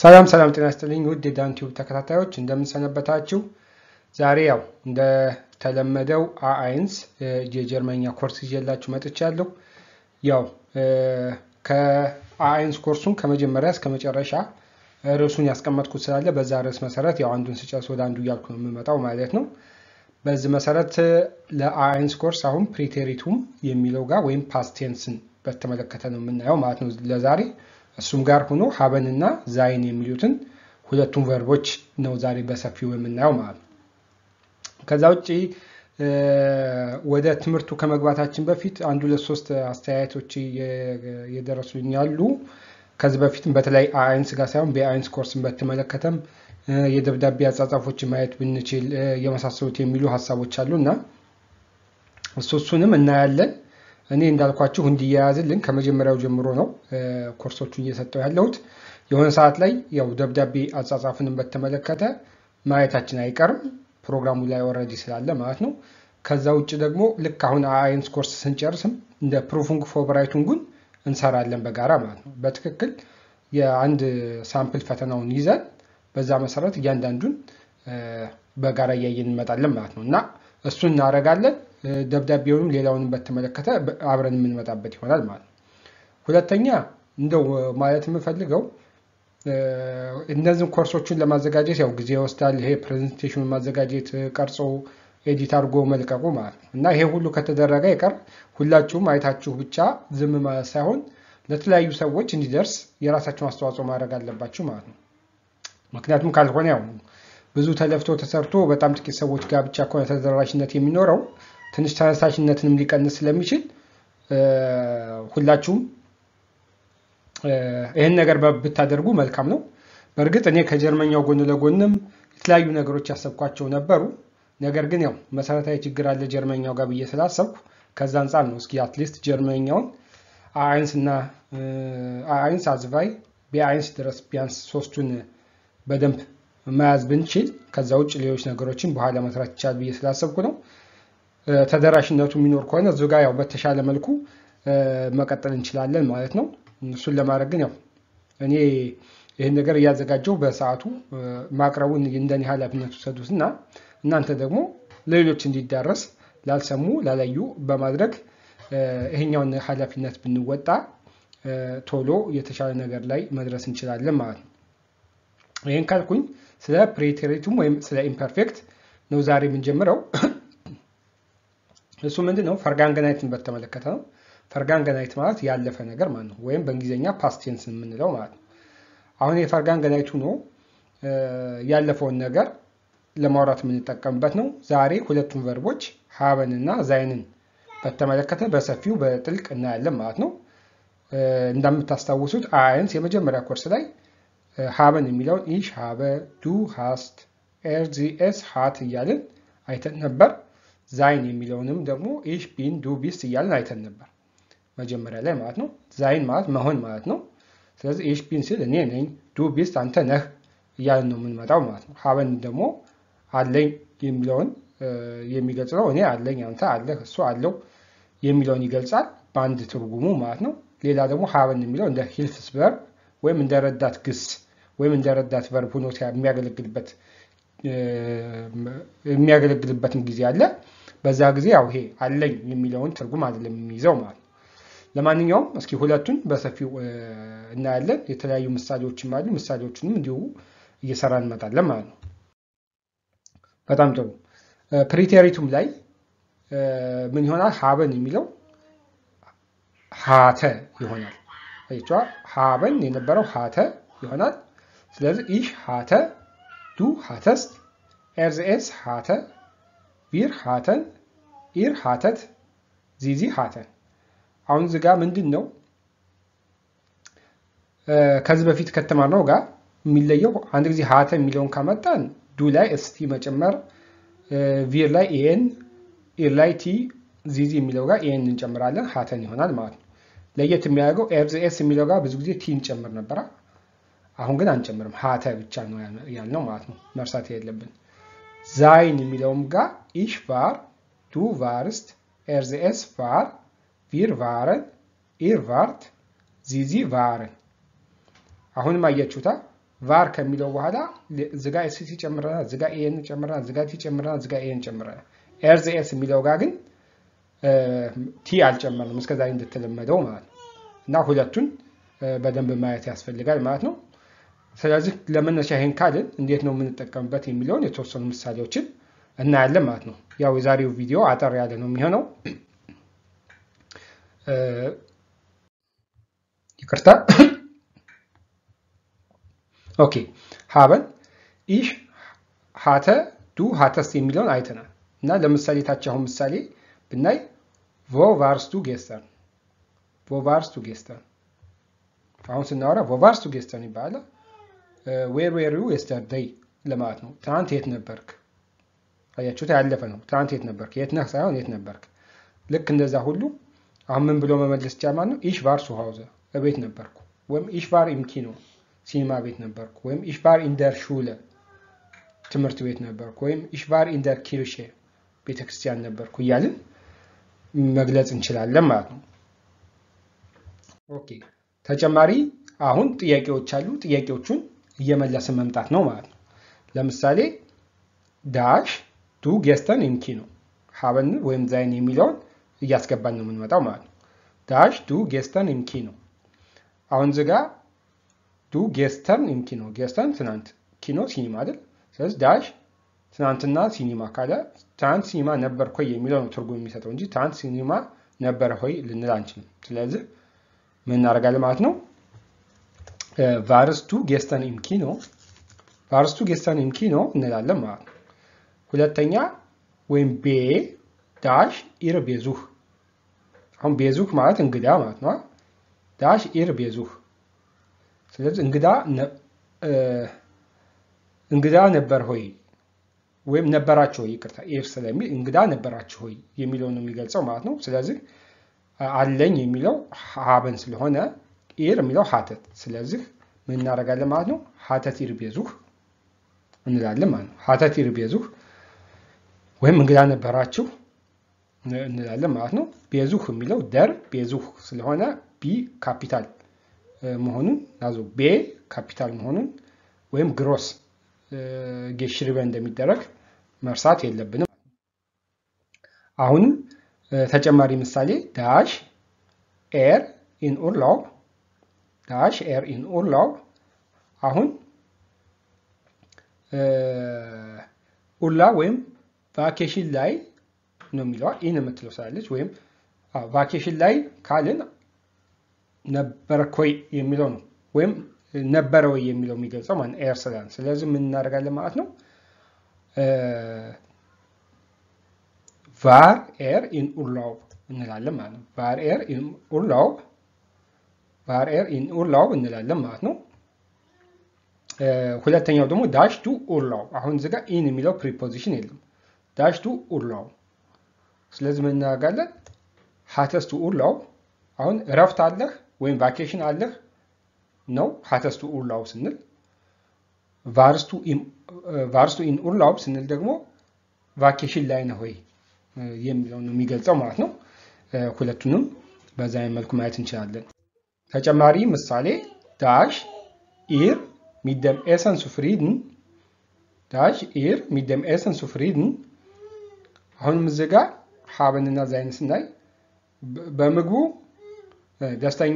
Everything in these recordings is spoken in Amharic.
ሰላም ሰላም ጤና ይስጥልኝ ውድ የዳን ቲዩብ ተከታታዮች እንደምንሰነበታችሁ። ዛሬ ያው እንደተለመደው አአይንስ የጀርመኛ ኮርስ ይዤላችሁ መጥቻለሁ። ያው ከአአይንስ ኮርሱን ከመጀመሪያ እስከ መጨረሻ ርዕሱን ያስቀመጥኩት ስላለ በዛ ርዕስ መሰረት ያው አንዱን ስጨርስ ወደ አንዱ እያልኩ ነው የምመጣው ማለት ነው። በዚህ መሰረት ለአአይንስ ኮርስ አሁን ፕሪቴሪቱም የሚለው ጋር ወይም ፓስቴንስን በተመለከተ ነው የምናየው ማለት ነው ለዛሬ እሱም ጋር ሆኖ ሀበን እና ዛይን የሚሉትን ሁለቱም ቨርቦች ነው ዛሬ በሰፊው የምናየው ማለት ነው። ከዛ ውጭ ወደ ትምህርቱ ከመግባታችን በፊት አንድ ሁለት ሶስት አስተያየቶች የደረሱኝ ያሉ። ከዚህ በፊትም በተለይ አአይንስ ጋር ሳይሆን በአይንስ ኮርስን በተመለከተም የደብዳቤ አጻጻፎችን ማየት ብንችል የመሳሰሉት የሚሉ ሀሳቦች አሉ እና እሱ እሱንም እናያለን። እኔ እንዳልኳችሁ እንዲያያዝልን ከመጀመሪያው ጀምሮ ነው ኮርሶቹን እየሰጠው ያለሁት። የሆነ ሰዓት ላይ ያው ደብዳቤ አጻጻፍንም በተመለከተ ማየታችን አይቀርም ፕሮግራሙ ላይ ወረዲ ስላለ ማለት ነው። ከዛ ውጭ ደግሞ ልክ አሁን አአይንስ ኮርስ ስንጨርስም እንደ ፕሩፉንግ ፎብራይቱንጉን እንሰራለን በጋራ ማለት ነው። በትክክል የአንድ ሳምፕል ፈተናውን ይዘን በዛ መሰረት እያንዳንዱን በጋራ እያየን እንመጣለን ማለት ነው እና እሱን እናደርጋለን። ደብዳቤውንም ሌላውንም በተመለከተ አብረን የምንመጣበት ይሆናል ማለት ነው። ሁለተኛ እንደው ማለት የምፈልገው እነዚህን ኮርሶቹን ለማዘጋጀት ያው ጊዜ ይወስዳል። ይሄ ፕሬዘንቴሽኑን ማዘጋጀት፣ ቀርጾ ኤዲት አድርጎ መልቀቁ ማለት ነው እና ይሄ ሁሉ ከተደረገ ይቀር ሁላችሁም አይታችሁ ብቻ ዝም ማለት ሳይሆን ለተለያዩ ሰዎች እንዲደርስ የራሳችሁን አስተዋጽኦ ማድረግ አለባችሁ ማለት ነው። ምክንያቱም ካልሆነ ያው ብዙ ተለፍቶ ተሰርቶ በጣም ጥቂት ሰዎች ጋር ብቻ ከሆነ ተደራሽነት የሚኖረው ትንሽ ተነሳሽነትንም ሊቀንስ ስለሚችል ሁላችሁም ይህን ነገር ብታደርጉ መልካም ነው። በእርግጥ እኔ ከጀርመኛው ጎን ለጎንም የተለያዩ ነገሮች ያሰብኳቸው ነበሩ። ነገር ግን ያው መሰረታዊ ችግር አለ ጀርመኛው ጋር ብዬ ስላሰብኩ ከዛ አንጻር ነው እስኪ አትሊስት ጀርመኛውን አአይንስ እና አአይንስ አዝቫይ ቢአይንስ ድረስ ቢያንስ ሶስቱን በደንብ መያዝ ብንችል ከዛ ውጭ ሌሎች ነገሮችን በኋላ መስራት ይቻል ብዬ ስላሰብኩ ነው። ተደራሽነቱ የሚኖር ከሆነ እዚሁ ጋር ያው በተሻለ መልኩ መቀጠል እንችላለን ማለት ነው። እሱን ለማድረግ ግን ያው እኔ ይህን ነገር እያዘጋጀው በሰዓቱ ማቅረቡን እንደኔ ኃላፊነት ውሰዱት እና እናንተ ደግሞ ለሌሎች እንዲዳረስ ላልሰሙ ላላዩ በማድረግ ይሄኛውን ኃላፊነት ብንወጣ ቶሎ የተሻለ ነገር ላይ መድረስ እንችላለን ማለት ነው። ይህን ካልኩኝ ስለ ፕሬቴሪቱም ወይም ስለ ኢምፐርፌክት ነው ዛሬ የምንጀምረው። እሱ ምንድን ነው? ፈርጋንገናይትን በተመለከተ ነው። ፈርጋንገናይት ማለት ያለፈ ነገር ማለት ነው፣ ወይም በእንግሊዝኛ ፓስቴንስ የምንለው ማለት ነው። አሁን የፈርጋንገናይቱ ነው ያለፈውን ነገር ለማውራት የምንጠቀምበት ነው። ዛሬ ሁለቱም ቨርቦች ሀበን እና ዛይንን በተመለከተ በሰፊው በጥልቅ እናያለን ማለት ነው። እንደምታስታውሱት አያንስ የመጀመሪያ ኮርስ ላይ ሀበን የሚለውን ኢሽ ሀበ ዱ ሃስት ኤርዚኤስ ሀት እያልን አይተን ነበር። ዛይን የሚለውንም ደግሞ ኢሽ ቢን ዱ ቢስት እያልን አይተን ነበር መጀመሪያ ላይ ማለት ነው። ዛይን ማለት መሆን ማለት ነው። ስለዚህ ኢሽ ቢን ሲል እኔ ነኝ፣ ዱ ቢስት አንተ ነህ እያልን ነው የምንመጣው ማለት ነው። ሀበን ደግሞ አለኝ የሚለውን የሚገልጽ ነው። እኔ አለኝ፣ አንተ አለህ፣ እሱ አለው የሚለውን ይገልጻል በአንድ ትርጉሙ ማለት ነው። ሌላ ደግሞ ሀበን የሚለው እንደ ሂልፍስ ቨርብ ወይም እንደ ረዳት ግስ ወይም እንደ ረዳት ቨርብ ሆኖ የሚያገለግልበት የሚያገለግልበትም ጊዜ አለ። በዛ ጊዜ ያው ይሄ አለኝ የሚለውን ትርጉም አይደለም የሚይዘው ማለት ነው። ለማንኛውም እስኪ ሁለቱን በሰፊው እናያለን። የተለያዩ ምሳሌዎችም አሉ። ምሳሌዎቹንም እንዲሁ እየሰራ እንመጣለን ማለት ነው። በጣም ጥሩ። ፕሪቴሪቱም ላይ ምን ይሆናል? ሀበን የሚለው ሀተ ይሆናል። አይቷ ሀበን የነበረው ሀተ ይሆናል። ስለዚህ ኢሽ ሀተ፣ ዱ ሀተስት፣ ኤርዝኤስ ሀተ፣ ቢር ሀተን፣ ኢር ሀተት፣ ዚዚ ሀተን። አሁን እዚህ ጋር ምንድን ነው ከዚህ በፊት ከተማርነው ጋር የሚለየው አንድ ጊዜ ሀተ የሚለውን ካመጣን ዱ ላይ እስቲ መጨመር፣ ቪር ላይ ኤን፣ ኢር ላይ ቲ፣ ዚዚ የሚለው ጋር ኤን እንጨምራለን ሀተን ይሆናል ማለት ነው። ለየት የሚያደርገው ኤርዝኤስ የሚለው ጋር ብዙ ጊዜ ቲ እንጨምር ነበራ። አሁን ግን አንጨምርም፣ ሀተ ብቻ ነው ያልነው ማለት ነው። መርሳት የለብን። ዛይን የሚለውም ጋር ኢሽ ቫር፣ ዱ ቫርስት፣ ኤርዝኤስ ቫር፣ ቪር ቫረን፣ ኢር ቫርት፣ ዚዚ ቫረን። አሁንም አያችሁታ ቫር ከሚለው በኋላ ዝጋ ኤስ ጨምረናል፣ ዝጋ ኤን ጨምረናል፣ ዝጋ ቲ ጨምረናል፣ ዝጋ ኤን ጨምረናል። ኤርዝ ኤስ የሚለው ጋር ግን ቲ አልጨመርንም እስከዛ እንደተለመደው ማለት ነው። እና ሁለቱን በደንብ ማየት ያስፈልጋል ማለት ነው። ስለዚህ ለመነሻ ይሄን ካልን እንዴት ነው የምንጠቀምበት የሚለውን የተወሰኑ ምሳሌዎችን እናያለን ማለት ነው። ያው የዛሬው ቪዲዮ አጠር ያለ ነው የሚሆነው። ይቅርታ። ኦኬ ሀበን ኢሽ ሀተ ዱ ሀተስት የሚለውን አይተናል እና ለምሳሌ ታች አሁን ምሳሌ ብናይ ቮ ቫርስ ዱ ጌስተርን ቮ ቫርስ ዱ ጌስተርን አሁን ስናወራ ቮ ቫርስ ዱ ጌስተርን ይባላል። ዌር ዌር ዩ የስተርደይ ለማለት ነው። ትናንት የት ነበርክ? አያችሁት? ያለፈ ነው። ትናንት የት ነበርክ? የት ነህ ሳይሆን የት ነበርክ። ልክ እንደዛ ሁሉ አሁን ምን ብሎ መመለስ ይቻላል ማለት ነው። ኢሽ ቫር ሱ ሀውዘ እቤት ነበርኩ፣ ወይም ኢሽ ቫር ኢም ኪኖ ሲኒማ ቤት ነበርኩ፣ ወይም ኢሽ ቫር ኢንደር ሹለ ትምህርት ቤት ነበርኩ፣ ወይም ኢሽ ቫር ኢንደር ኪርሼ ቤተክርስቲያን ነበርኩ እያልን መግለጽ እንችላለን ማለት ነው። ኦኬ ተጨማሪ አሁን ጥያቄዎች አሉ። ጥያቄዎቹን እየመለስን መምጣት ነው ማለት ነው። ለምሳሌ ዳሽ ዱ ጌስተን ኢም ኪኖ ሀበን ወይም ዛይን የሚለውን እያስገባን ነው የምንመጣው ማለት ነው። ዳሽ ዱ ጌስተን ኢም ኪኖ አሁን ዝጋ ዱ ጌስተን ኢም ኪኖ ጌስተን ትናንት፣ ኪኖ ሲኒማ አይደል? ስለዚህ ዳሽ ትናንትና ሲኒማ ካለ ትናንት ሲኒማ ነበር ሆይ የሚለው ነው ትርጉም የሚሰጠው እንጂ ትናንት ሲኒማ ነበር ሆይ ልንል አንችልም። ስለዚህ ምን እናደርጋለን ማለት ነው ቫርስቱ ጌስተን ኢም ኪኖ ቫርስቱ ጌስተን ኢም ኪኖ እንላለን ማለት ነው። ሁለተኛ ወይም ቤ ዳሽ ኢር ቤዙህ አሁን ቤዙህ ማለት እንግዳ ማለት ነው። ዳሽ ኢር ቤዙህ ስለዚህ እንግዳ እንግዳ ነበር ሆይ ወይም ነበራችሁ ሆይ ይቅርታ፣ ኤፍ ስለሚል እንግዳ ነበራችሁ ሆይ የሚለውን ነው የሚገልጸው ማለት ነው። ስለዚህ አለኝ የሚለው ሀበን ስለሆነ ኢር የሚለው ሀተት ስለዚህ ምን እናደርጋለን ማለት ነው ሀተት ኢር ቤዙህ እንላለን ማለት ነው። ሀተት ኢር ቤዙህ ወይም እንግዳ ነበራችሁ እንላለን ማለት ነው። ቤዙህ የሚለው ደር ቤዙህ ስለሆነ ቢ ካፒታል መሆኑን ናዞ ቤ ካፒታል መሆኑን ወይም ግሮስ ጌሽሪበ እንደሚደረግ መርሳት የለብንም። አሁንም ተጨማሪ ምሳሌ ዳሽ ኤር ኢን ኡርላው ዳሽ ኤር ኢን ኡርላው አሁን ኡርላ ወይም ቫኬሽን ላይ ነው የሚለዋ ኢን የምትለው ስላለች ወይም ቫኬሽን ላይ ካልን ነበርኮይ የሚለው ነው ወይም ነበረ ወይ የሚለው የሚገልጸው ማለት ኤር ስላን። ስለዚህ ምን እናደርጋለን ማለት ነው ቫር ኤር ኢን ኡርላው እንላለን ማለት ነው። ቫር ኤር ኢን ኡርላው ቫር ኤር ኢን ኡርላው እንላለን ማለት ነው። ሁለተኛው ደግሞ ዳሽ ቱ ኡርላው። አሁን እዚህ ጋር ኢን የሚለው ፕሪፖዚሽን የለም። ዳሽ ቱ ኡርላው። ስለዚህ ምን እናደርጋለን ሀተስ ቱ ኡርላው። አሁን እረፍት አለህ ወይም ቫኬሽን አለህ ነው ሀተስቱ ኡርላው ስንል ቫርስቱ ኢን ኡርላው ስንል ደግሞ ቫኬሽን ላይ ነህ ወይ የሚለው ነው የሚገልጸው ማለት ነው። ሁለቱንም በዛ መልኩ ማየት እንችላለን። ተጨማሪ ምሳሌ ዳሽ ኢር ሚደም ኤሰንሱ ፍሪድን ዳሽ ኢር ሚደም ኤሰንሱ ፍሪድን አሁንም እዚህ ጋር ሀበንና ዛይን ስናይ በምግቡ ደስተኛ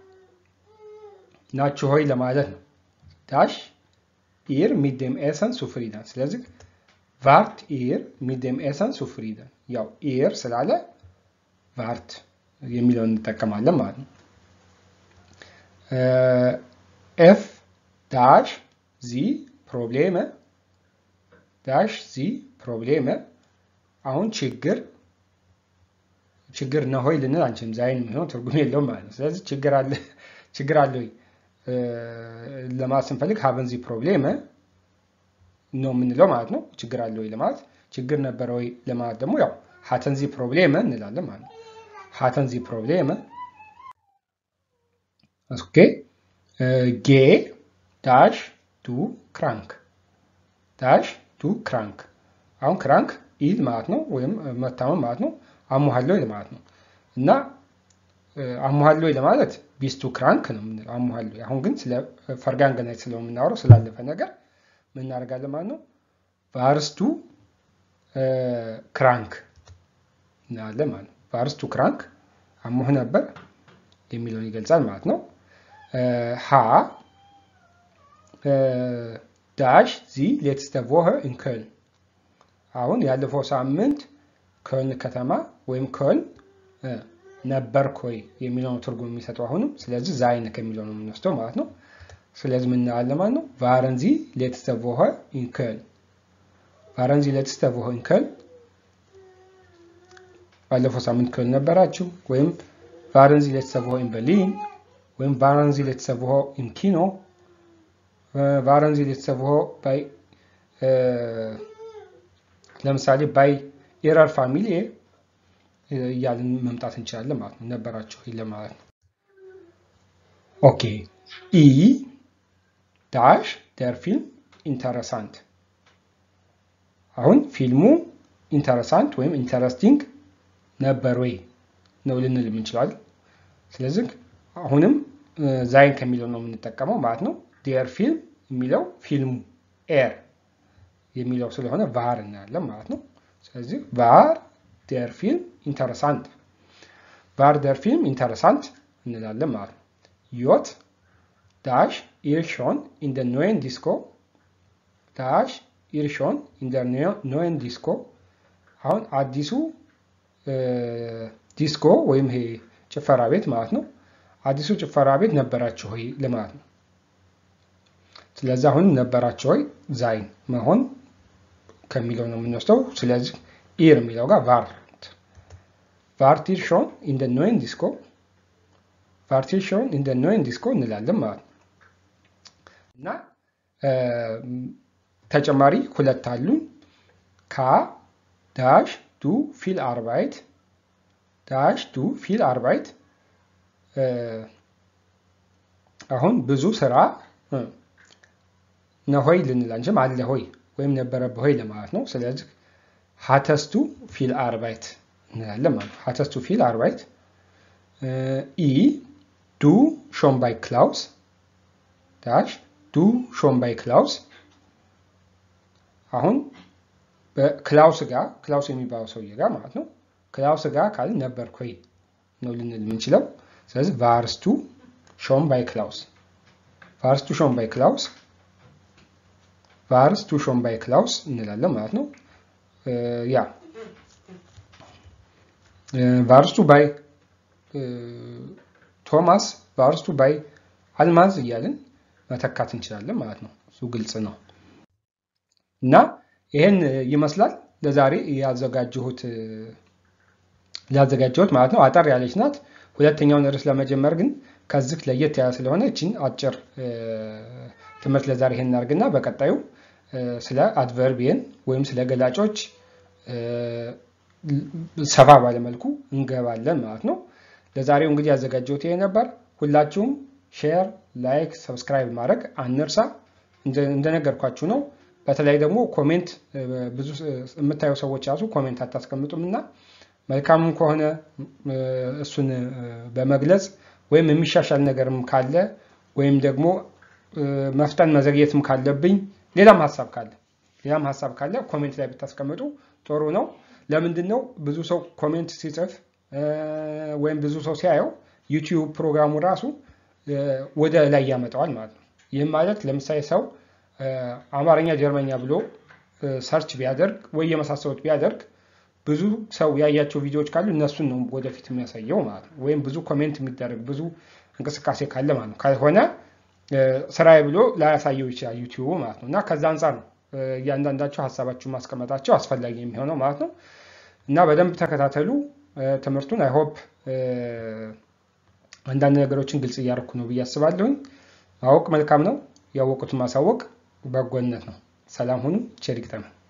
ናችሁ ሆይ ለማለት ነው። ዳሽ ኢር ሚደም ኤሰን ሱፍሪደን። ስለዚህ ቫርት ኢር ሚደም ኤሰን ሱፍሪደን። ያው ኢር ስላለ ቫርት የሚለውን እንጠቀማለን ማለት ነው። ኤፍ ዳሽ ዚ ፕሮብሌመ ዳሽ ዚ ፕሮብሌመ። አሁን ችግር ችግር ነሆይ ልንል አንችልም። ዛይን የሚሆን ትርጉም የለውም ማለት ነው። ስለዚህ ችግር አለ ችግር አለ ወይ ለማለት ስንፈልግ ሀበን ዚ ፕሮብሌም ነው የምንለው ማለት ነው። ችግር አለ ወይ ለማለት ችግር ነበረ ወይ ለማለት ደግሞ ያው ሀተን ዚ ፕሮብሌም እንላለን ማለት ነው። ሀተን ዚ ፕሮብሌም ኦኬ። ጌ ዳሽ ቱ ክራንክ ዳሽ ቱ ክራንክ። አሁን ክራንክ ኢድ ማለት ነው ወይም መታመም ማለት ነው። አሞሃለሁ ማለት ነው እና አሙሃል ወይ ለማለት ቢስቱ ክራንክ ነው የምንለው። አሙሃል ወይ አሁን ግን ስለ ፈርጋንገናይት ስለምናወራው ስላለፈ ነገር ምን እናደርጋለን ማለት ነው። ቫርስቱ ክራንክ እናያለን ማለት ነው። ቫርስቱ ክራንክ አሞህ ነበር የሚለውን ይገልጻል ማለት ነው። ሀ ዳሽ ዚ ሌትስተ ቮኸ ኢን ከልን አሁን ያለፈው ሳምንት ከልን ከተማ ወይም ከልን ነበርክ ወይ የሚለውን ትርጉም የሚሰጠው አሁንም። ስለዚህ ዛይን ከሚለው ነው የምንወስደው ማለት ነው። ስለዚህ ምን እናያለን ማለት ነው። ቫረን ዚ ሌትስተ ቮኸ ኢን ከልን ቫረን ዚ ሌትስተ ቮኸ ኢን ከልን ባለፈው ሳምንት ከልን ነበራችሁ ወይም ቫረን ዚ ሌትስተ ቮኸ ኢን በርሊን ወይም ቫረን ዚ ሌትስተ ቮኸ ኢን ኪኖ ቫረን ዚ ሌትስተ ቮኸ ባይ ለምሳሌ ባይ ኤረር ፋሚሊ እያልን መምጣት እንችላለን ማለት ነው። ነበራቸው ለማለት ነው። ኦኬ ኢ ዳሽ ደር ፊልም ኢንተረሳንት። አሁን ፊልሙ ኢንተረሳንት ወይም ኢንተረስቲንግ ነበር ወይ ነው ልንል የምንችላለን። ስለዚህ አሁንም ዛይን ከሚለው ነው የምንጠቀመው ማለት ነው። ዴር ፊልም የሚለው ፊልሙ ኤር የሚለው ስለሆነ ቫር እናያለን ማለት ነው። ስለዚህ ቫር ዴር ፊልም ኢንተረሳንት ቫር ዴር ፊልም ኢንተረሳንት እንላለን ማለት ነው። ዮት ዳሽ ኢርሾን ኢን ደ ኖየን ዲስኮ ዳሽ ኢርሾን ኢን ደ ኖየን ዲስኮ አሁን አዲሱ ዲስኮ ወይም ይሄ ጭፈራ ቤት ማለት ነው። አዲሱ ጭፈራ ቤት ነበራችሁ ሆይ ለማለት ነው። ስለዚህ አሁን ነበራችሁ ሆይ ዛይን መሆን ከሚለው ነው የምንወስደው። ስለዚህ ኢር የሚለው ጋር ቫርት ቫርቲር ሾን ኢን ደ ኖየን ዲስኮ ቫርቲር ሾን ኢን ደ ኖየን ዲስኮ እንላለን ማለት ነው። እና ተጨማሪ ሁለት አሉ። ካ ዳሽ ዱ ፊል አርባይት ዳሽ ዱ ፊል አርባይት አሁን ብዙ ስራ ነሆይ ልንል አንችልም። አለ ሆይ ወይም ነበረብህ ሆይ ለማለት ነው። ስለዚህ ሀተስቱ ፊል አርባይት እንላለን ማለት ነው። ሀተስቱ ፊል አርባይት ኢ ዱ ሾን ባይ ክላውስ ዳሽ ዱ ሾን ባይ ክላውስ አሁን በክላውስ ጋር ክላውስ የሚባለው ሰውዬ ጋር ማለት ነው። ክላውስ ጋር ካል ነበርክ ወይ ነው ልንል የምንችለው። ስለዚህ ቫርስቱ ሾን ባይ ክላውስ ቫርስቱ ሾን ባይ ክላውስ ቫርስቱ ሾን ባይ ክላውስ እንላለን ማለት ነው። ያ ቫርስቱ ባይ ቶማስ ቫርስቱ ባይ አልማዝ እያልን መተካት እንችላለን ማለት ነው። እሱ ግልጽ ነው እና ይሄን ይመስላል ለዛሬ ያዘጋጀሁት ያዘጋጀሁት ማለት ነው። አጠር ያለች ናት። ሁለተኛውን ርዕስ ለመጀመር ግን ከዚህ ለየት ያለ ስለሆነ እችን አጭር ትምህርት ለዛሬ ይሄን እናድርግና በቀጣዩ ስለ አድቨርቢየን ወይም ስለ ገላጮች ሰፋ ባለመልኩ እንገባለን ማለት ነው። ለዛሬው እንግዲህ ያዘጋጀሁት ይሄ ነበር። ሁላችሁም ሼር፣ ላይክ፣ ሰብስክራይብ ማድረግ አንርሳ። እንደነገርኳችሁ ነው። በተለይ ደግሞ ኮሜንት ብዙ የምታዩ ሰዎች ራሱ ኮሜንት አታስቀምጡም እና መልካምም ከሆነ እሱን በመግለጽ ወይም የሚሻሻል ነገርም ካለ ወይም ደግሞ መፍጠን መዘግየትም ካለብኝ ሌላም ሀሳብ ካለ ሌላም ሀሳብ ካለ ኮሜንት ላይ ብታስቀምጡ ጥሩ ነው። ለምንድን ነው ብዙ ሰው ኮሜንት ሲጽፍ ወይም ብዙ ሰው ሲያየው ዩቲዩብ ፕሮግራሙ ራሱ ወደ ላይ ያመጣዋል ማለት ነው። ይህም ማለት ለምሳሌ ሰው አማርኛ፣ ጀርመኛ ብሎ ሰርች ቢያደርግ ወይ የመሳሰሉት ቢያደርግ ብዙ ሰው ያያቸው ቪዲዮዎች ካሉ እነሱን ነው ወደፊት የሚያሳየው ማለት ነው። ወይም ብዙ ኮሜንት የሚደረግ ብዙ እንቅስቃሴ ካለ ማለት ነው። ካልሆነ ስራዬ ብሎ ላያሳየው ይችላል ዩቲዩቡ ማለት ነው። እና ከዛ አንጻር ነው እያንዳንዳቸው ሀሳባችሁን ማስቀመጣቸው አስፈላጊ የሚሆነው ማለት ነው። እና በደንብ ተከታተሉ ትምህርቱን። አይሆፕ አንዳንድ ነገሮችን ግልጽ እያደረኩ ነው ብዬ አስባለሁኝ። ማወቅ መልካም ነው። ያወቁትን ማሳወቅ በጎነት ነው። ሰላም ሁኑ። ቸር ይግጠመን።